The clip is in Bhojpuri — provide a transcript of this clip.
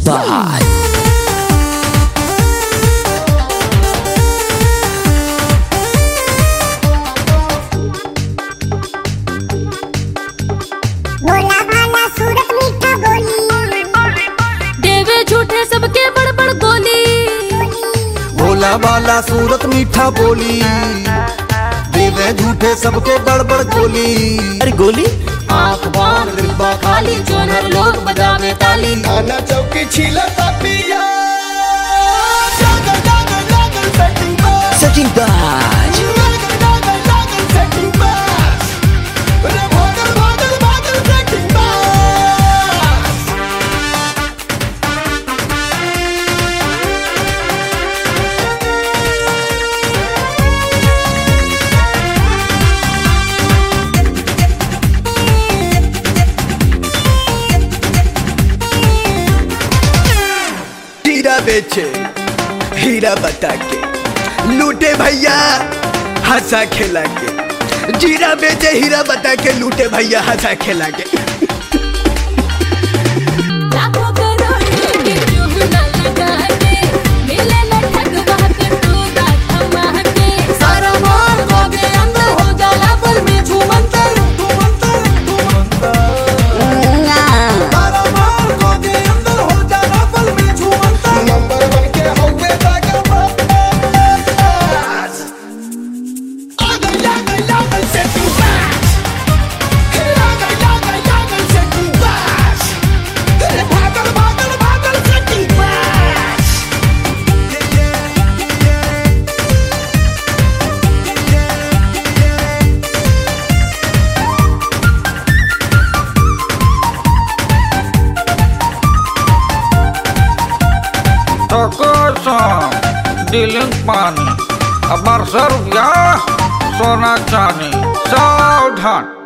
by भोला भाला सूरत मीठा बोली देवे झूठे सबके बड़ बड़ गोली भोला वाला सूरत मीठा बोली देवे झूठे सबके बड़बड़ गोली अरे गोली आंख बांध डिब्बा खाली जोनर लोग बजावे ताली खाना चौकी छीला पिया जागर जागर जागर सेटिंग बस Setting badge जागर जागर जागर सेटिंग बस रे भागल भागल भागल सेटिंग बस हीरा बेचे हीरा बता के लूटे भैया हंसा खेला के जीरा बेचे हीरा बता के लूटे भैया हंसा खेला के लाखों करोड़ों के क्यों न लगा के मिले न ठग बात टूटा थमा के सारा माल गोगे अंदर हो जाला पर में झूमंतर तारा मार को के अंदर हो जाना पल में झूमता नंबर वन के होवे जाकर बस आ गया गया गया से तू बस आ गया गया गया से तू बस अरे भागल भागल भागल से तू बस Tokosan, diling pani, abar servya, sona chani, saudhan.